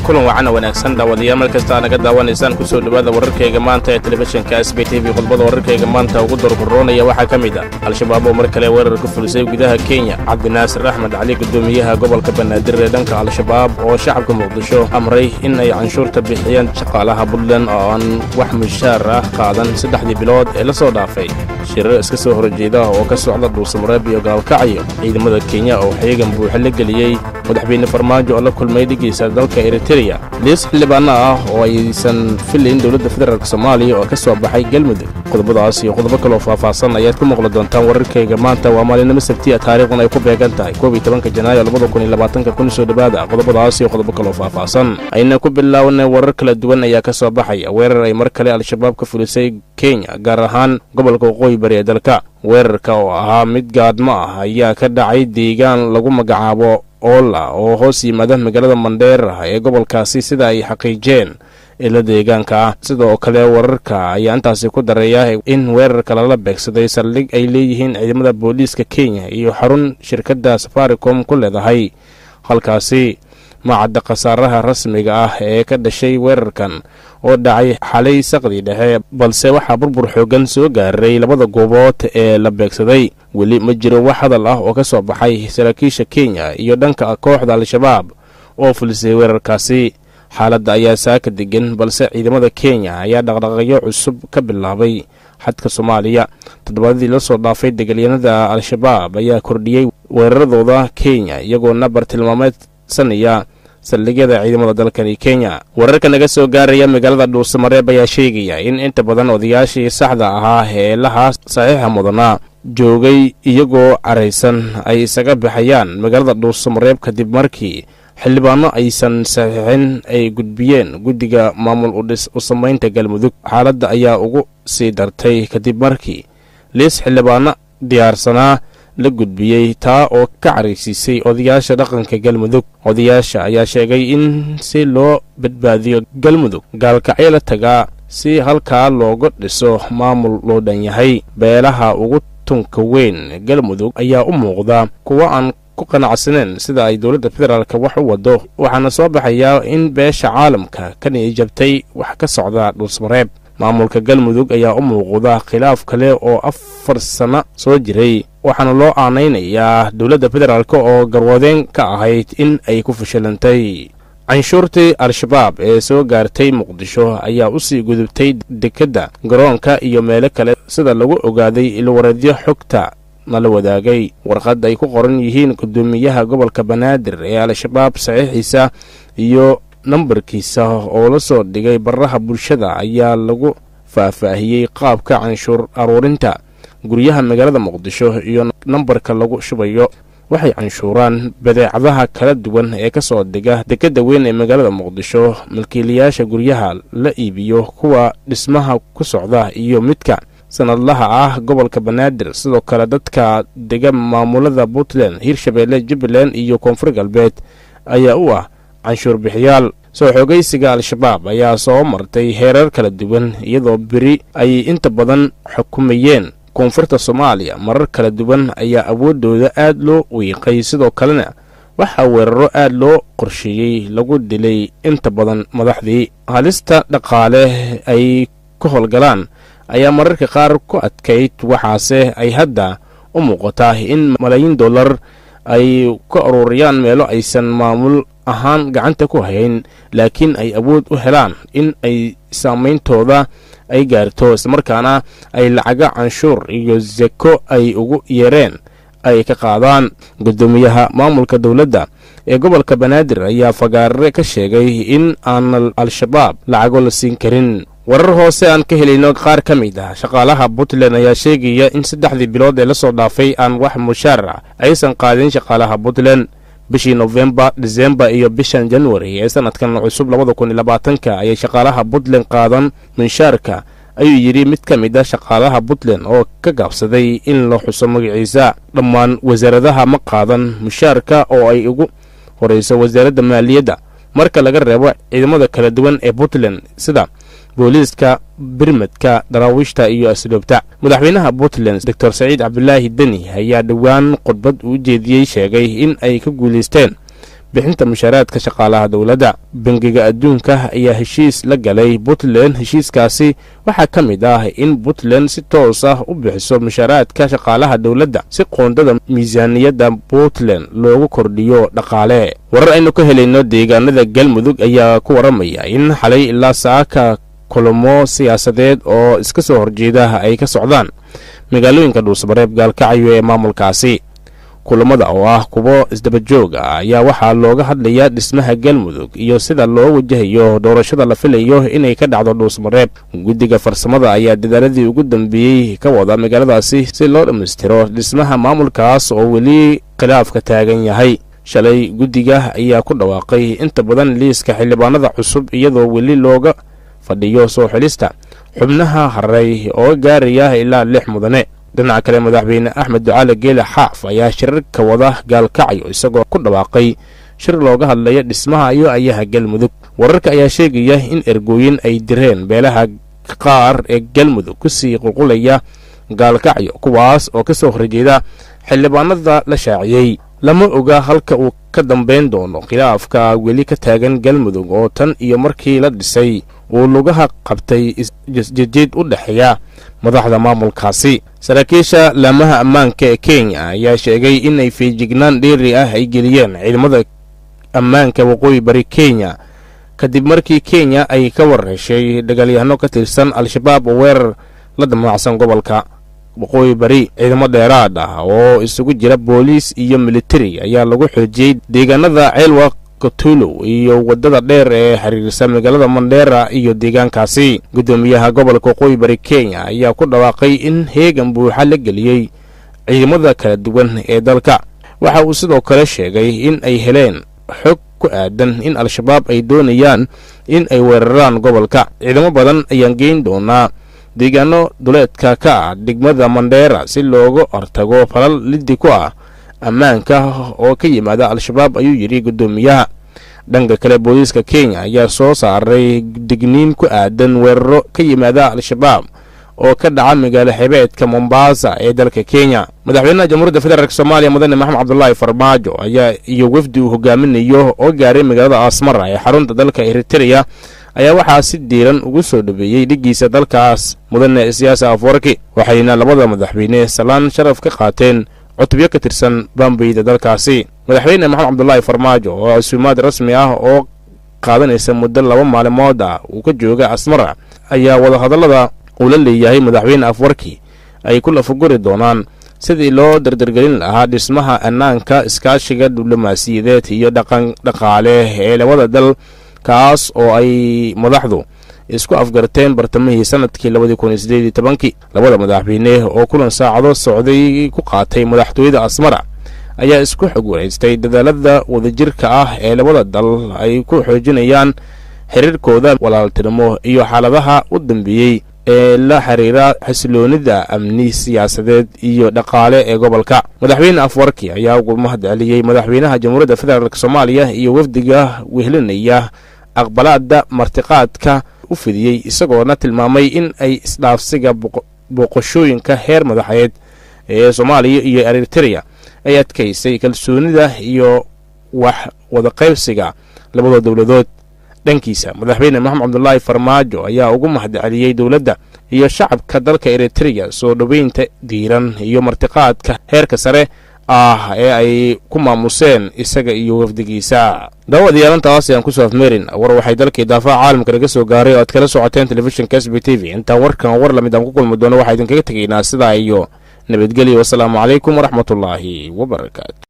kulan wacana wanaagsan daawadayaal mar kasta naga daawanaysaan ku soo dhowaada wararkayga maanta ee telefishinka sb t v qodbada wararkayga maanta ugu dorgoroonaya waxaa ka mid ah al-shabaab oo mar kale weerar ku fulisay gudaha kenya cabdinaasir axmed cali guddoomiyaha gobolka banaadir ee dhanka al-shabaab oo shacabka muqdisho amray in ay canshuurta bixiyeen shaqaalaha puntland oo aan wax mushaar ah qaadan saddexdii bilood ee la soo dhaafay shirar iska soo horjeeda oo ka socda dhuusamareeb iyo gaalkacyo ciidamada kenya oo xeegan buuxa la geliyey madaxweyne farmaajo oo la kulmay dhigiisa dalka eritreya liis xildhibaana ah oo aysan filayn dowladda federaalk soomaaliya oo ka soo baxay galmudug qodobadaas iyo qodobo kaloo faahfaahsan ayaad ku maqli doontaan wararkayga maanta waa maalinimo sabtiya taariikhdan ay ku beegan tahay koob iyo tobanka janaayo labada kun iyo labaatanka kun soo dhowaada qodobadaas iyo qodobo kaloo faahfaahsan ayna ku bilownay warar kala duwan ayaa ka soo baxaya weerar ay mar kale al-shabaab ka fulisay kenya gaar ahaan gobolka waqooyi bari ee dalka weerarka oo ahaa mid gaadmo ah ayaa ka dhacay deegaan lagu magacaabo oola oo hoos yimaada magaalada mandheera ee gobolkaasi sida ay xaqiijeen ila deegaanka ah sidoo kale wararka ayaa intaasi ku dareeya in weerarka lala beegsaday saldhig ay leeyihiin ciidamada booliiska kenya iyo xarun shirkadda safaricom ku leedahay halkaasi macadda khasaaraha rasmiga ah ee ka dhashay weerarkan oo dhacay xalay saqdii dhexe balse waxaa burbur xoogan soo gaaray labada goobood ee la beegsaday weli ma jiro wax hadal ah oo ka soo baxay saraakiisha kenya iyo dhanka kooxda al-shabaab oo fulisay weerarkaasi xaaladda ayaa saaka degan balse ciidamada kenya ayaa dhaqdhaqaaqyo cusub ka bilaabay xadka soomaaliya toddobaadadii la soo dhaafay degalyanada al-shabaab ayaa kordhiyey weeraradooda kenya iyagoona bartilmaameedsanaya saldhigyada ciidamada dalkani kenya wararka naga soo gaaraya magaalada dhuusamareeb ayaa sheegaya in inta badan odayaashii saxda ahaa ee lahaa saxiixa mudanaa joogay iyagoo caraysan ay isaga baxayaan magaalada dhuusamareeb kadib markii xildhibaano aysan saxiixin ay gudbiyeen guddiga maamul udhis u samaynta galmudug xaaladda ayaa ugu sii dartay kadib markii liis xildhibaano diyaarsanaa la gudbiyey taa oo ka caraysiisay odayaasha dhaqanka galmudug odayaasha ayaa sheegay in si loo badbaadiyo galmudug gaalkacyo la tagaa si halkaa looga dhiso maamul loo dhan yahay beelaha ugu tunka weyn galmudug ayaa u muuqda kuwo aan ku qanacsaneen sida ay dowladda federaalka wax u wado waxaana soo baxayaa in beesha caalamka ka niyijabtay wax ka socda dhuusmareeb maamulka galmudug ayaa u muuqda khilaaf kale oo afar sano soo jiray waxaana loo aanaynayaa dowladda federaalk oo garwadeen ka ahayd in ay ku fashilantay canshuurtii al-shabaab ee soo gaartay muqdisho ayaa u sii gudubtay dekedda garoonka iyo meelo kale sida lagu ogaaday ilwareedyo xogta nala wadaagay warqad ay ku qoran yihiin guddoomiyaha gobolka banaadir ee al-shabaab saxiixiisa iyo nambarkiisa oo la soo dhigay baraha bulshada ayaa lagu faahfaahiyey qaabka canshuur aruurinta guryaha magaalada muqdisho iyo nambarka lagu shubayo waxay canshuuraan badeecadaha kala duwan ee ka soo dega dekedda weyn ee magaalada muqdisho milkiilayaasha guryaha la iibiyo kuwa dhismaha ku socda iyo midka sanadlaha ah gobolka banaadir sidoo kale dadka dega maamulada puntland hirshabeelle jubbaland iyo koonfur galbeed ayaa u ah canshuur bixiyaal soo xoogaysiga al-shabaab ayaa soo martay heerar kala duwan iyadoo beri ay inta badan xukumayeen koonfurta soomaaliya marar kala duwan ayaa awooddooda aad loo wiiqay sidoo kalena waxaa weeraro aad loo qorsheeyey lagu dilay inta badan madaxdii halista dhaqaale ay ka howlgalaan ayaa mararka qaar ku adkayd waxaase ay hadda u muuqataa in malaayiin dollar ay ka ururiyaan meelo aysan maamul ahaan gacanta ku hayn laakiin ay awood u helaan in ay saameyntooda ay gaarto islamarkaana ay lacaga canshuur iyo seko ay ugu yeereen ay ka qaadaan guddoomiyaha maamulka dowladda ee gobolka banaadir ayaa fagaarare ka sheegay in aan al-shabaab lacago la siin karin warar hoose aan ka helayno qaar ka mid ah shaqaalaha puntland ayaa sheegaya in saddexdii bilood ee la soo dhaafay aan wax mushaar ah aysan qaadin shaqaalaha puntland bishii nofembar disembar iyo bishan januari ee sanadkan cusub labada kun iyo labaatanka ayay shaqaalaha puntland qaadan munshaarka ayuu yidhi mid ka mid a shaqaalaha puntland oo ka gaabsaday in la xuso magaciisa dhammaan wasaaradaha ma qaadan mushaarka oo ay ugu horeyso wasaaradda maaliyadda marka laga reebo ciidamada kala duwan ee puntland sida booliiska birmadka daraawiishta iyo asluubta madaxweynaha puntland doctor saciid cabdulaahi deni ayaa dhowaan khudbad uu jeediyey sheegay in ay ka guulaysteen bixinta mushaaraadka shaqaalaha dowladda bangiga adduunka ayaa heshiis la galay puntland heshiiskaasi waxaa ka mid ah in puntland si toos ah u bixiso mushaaraadka shaqaalaha dowladda si qoondada miisaaniyadda puntland loogu kordhiyo dhaqaale warar aynu ka helayno deegaanada galmudug ayaa ku waramaya in xalay ilaa saaka kulamo siyaasadeed oo iska soo horjeeda ay ka socdaan magaalooyinka dhuusmareeb gaalkacyo ee maamulkaasi kulamada oo ah kuwo isdabajoog ah ayaa waxaa looga hadlayaa dhismaha galmudug iyo sida loo wajahayo doorashada la filayo inay ka dhacdo dhuusmareeb guddiga farsamada ayaa dadaaladii ugu dambeeyey ka wada magaaladaasi si loo dhammaystiro dhismaha maamulkaas oo weli khilaafka taagan yahay shalay guddiga ayaa ku dhawaaqay inta badan liiska xildhibaanada cusub iyadoo weli looga fadhiyo soo xilista xubnaha haray oo gaaraya ilaa lix mudane dhinaca kale madaxweyne axmed ducaale geele xaaf ayaa shirarka wada gaalkacyo isagoo ku dhawaaqay shir looga hadlaya dhismaha iyo ayaha galmudug wararka ayaa sheegaya in ergooyin ay direen beelaha qaar ee galmudug kusii qulqulaya gaalkacyo kuwaas oo ka soo horjeeda xildhibaanada la shaaciyey lama oga halka uu ka dambayn doono khilaafka weli ka taagan galmudug oo tan iyo markii la dhisay uu lugaha qabtay isjejeed u dhexeeya madaxda maamulkaasi saraakiisha laamaha ammaanka ee kenya ayaa sheegay inay feejignaan dheeri ah ay geliyeen ciidamada ammaanka waqooyi bari kenya kadib markii kenya ay ka warheshay dagaalyahano ka tirsan al-shabaab oo weerar la damacsan gobolka waqooyi bari ciidamo dheeraad ah oo isugu jira booliis iyo militari ayaa lagu xoojiyey deegaanada ceelwa kotulow iyo waddada dheer ee xiriirsa magaalada mandheera iyo deegaankaasi guddoomiyaha gobolka waqooyi bari kenya ayaa ku dhawaaqay in heegan buuxa la geliyey ciidamada kala duwan ee dalka waxa uu sidoo kale sheegay in ay heleen xog ku aadan in al-shabaab ay doonayaan in ay weeraraan gobolka ciidamo badan ayaan geyn doonaa deegaano duleedka ka ah degmada mandheera si looga hortago falal liddi ku ah ammaanka oo ka yimaada al-shabaab ayuu yidhi guddoomiyaha dhanka kale booliiska kenya ayaa soo saaray digniin ku aadan weeraro ka yimaada al-shabaab oo ka dhaca magaalo xebeedka mombasa ee dalka kenya madaxweynaha jamhuuriyadda federaalk soomaaliya mudane maxamed cabdulaahi farmaajo ayaa iyo wefdi uu hogaaminayo oo gaaray magaalada asmara ee xarunta dalka eritreya ayaa waxaa si diiran ugu soo dhaweeyey dhiggiisa dalkaas mudane siyaasa afwarki waxayna labada madaxweyne salaan sharaf ka qaateen cutubyo ka tirsan baambeyda dalkaasi madaxweyne maxamed cabdulaahi farmaajo oo casuumaad rasmi ah oo qaadanaysa muddo laba maalimood ah uu ka jooga asmara ayaa wadahadallada uu la leeyahay madaxweyne afwarki ay ku lafaguri doonaan sidii loo dardargelin lahaa dhismaha annaanka iskaashiga diblomaasiyadeed iyo dhaqan dhaqaale ee labada dal kaas oo ay madaxdu isku afgarteen bartamihii sanadkii labadii kun iyo sideed iyo tobankii labada madaxweyne oo kulan saacado socday ku qaatay madaxtooyada asmara ayaa isku xog wareystay dadaalada wadajirka ah ee labada dal ay ku xoojinayaan xiriirkooda walaaltinimo iyo xaaladaha u dambeeyey ee la xiriira xasiloonida amni siyaasadeed iyo dhaqaale ee gobolka madaxweyne afwarki ayaa ugu mahad celiyey madaxweynaha jamhuuriyadda federaalk soomaaliya iyo wafdiga wehlinaya aqbalaada martiqaadka u fidiyey isagoona tilmaamay in ay isdhaafsiga booqashooyinka heer madaxeed ee soomaaliya iyo eritreya ay adkaysay kalsoonida iyo wax wadaqaybsiga labada dowladood dhankiisa madaxweyne maxamed cabdulaahi farmaajo ayaa ugu mahad celiyey dowladda iyo shacabka dalka eritreya soo dhoweynta diiran iyo martiqaadka heerka sare ah ee ay ku maamuseen isaga iyo wafdigiisa daawadayaal intaas ayaan kusoo afmeerin war waxay dalkii daafaha caalamka naga soo gaaray oo aad kala socoteen telefishinka s b t v intaan warkan war lamid aan ku kulmi doono waxaa idinkaga tegaynaa sidaa iyo nabadgelyo wasalaamu calaykum waraxmatullaahi wabarakaatu